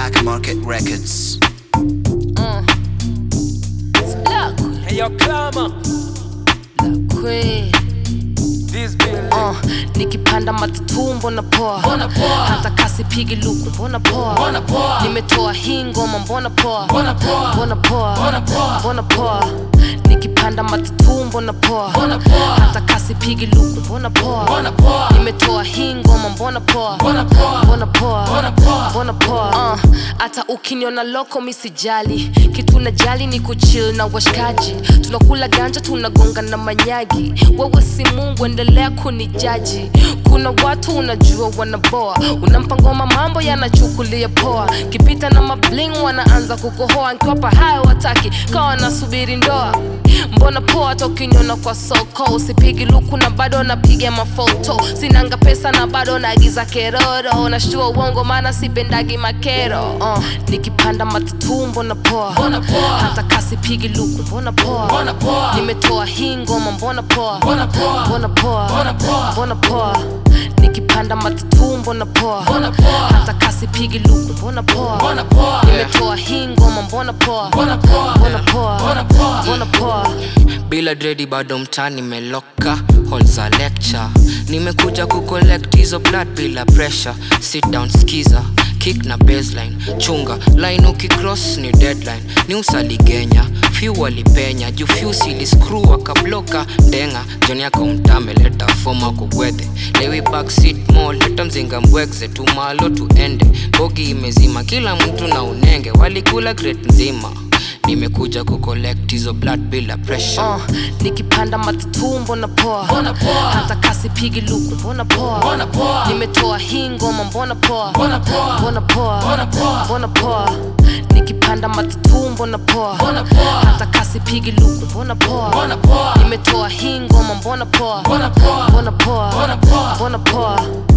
Black Market Records. Uh. It's Black Hey yo, Clama, Black Queen. this building. Uh, nikipanda matatu mbona poa Mbona poa? hata kasi pigi luku mbona poa Mbona poa? nimetoa hii ngoma mbona poa Mbona poa? mbona poa Mbona poa? mbona poa nikipanda matatu mbona poa Mbona poa? hata kasi pigi luku mbona poa Mbona poa? nimetoa hii ngoma mbona poa Mbona poa? mbona poa Mbona poa? mbona poa uh, hata ukiniona loko misijali kitu na jali ni kuchill na washikaji tunakula ganja tunagonga na manyagi wewe si mungu endelea kunijaji kuna watu unajua wanaboa unampa ngoma mambo yanachukulia poa kipita na mabling wanaanza kukohoa nkiwapa hayo wataki kawa nasubiri ndoa mbona poa hata ukiniona kwa soko usipigi luku na bado napiga mafoto sinanga pesa na bado naagiza keroro nashtua uongo maana sipendagi makero uh, nikipanda matatu mbona poa Mbona poa? hata kasi pigi luku mbona poa Mbona poa? nimetoa hii ngoma mbona poa Mbona poa? mbona poa Mbona poa? mbona poa nikipanda matatu mbona poa Mbona poa? hata kasi pigi luku mbona poa Mbona poa? nimetoa hii ngoma mbona poa Mbona poa? mbona poa Mbona poa? mbona poa bila dredi bado mtani meloka hall za lecture nimekuja kucollect hizo blood bila pressure sit down skiza kick na baseline chunga line ukicross ni deadline ni usaligenya few walipenya juu few siliscrew akabloka ndenga joni yako mtame leta foma kugwedhe lewi backseat mo leta mzinga mbwegze tumalo tuende bogi imezima kila mtu na unenge walikula crate nzima nimekuja kucollect hizo blood bila pressure uh, nikipanda matatu mbona poa Mbona poa? hata kasi pigi luku mbona poa Mbona poa? nimetoa hii ngoma mbona poa Mbona poa? mbona poa Mbona poa? mbona poa nikipanda matatu mbona poa Mbona poa? hata kasi pigi luku mbona poa Mbona poa? nimetoa hii ngoma mbona poa Mbona poa? mbona poa Mbona poa? mbona poa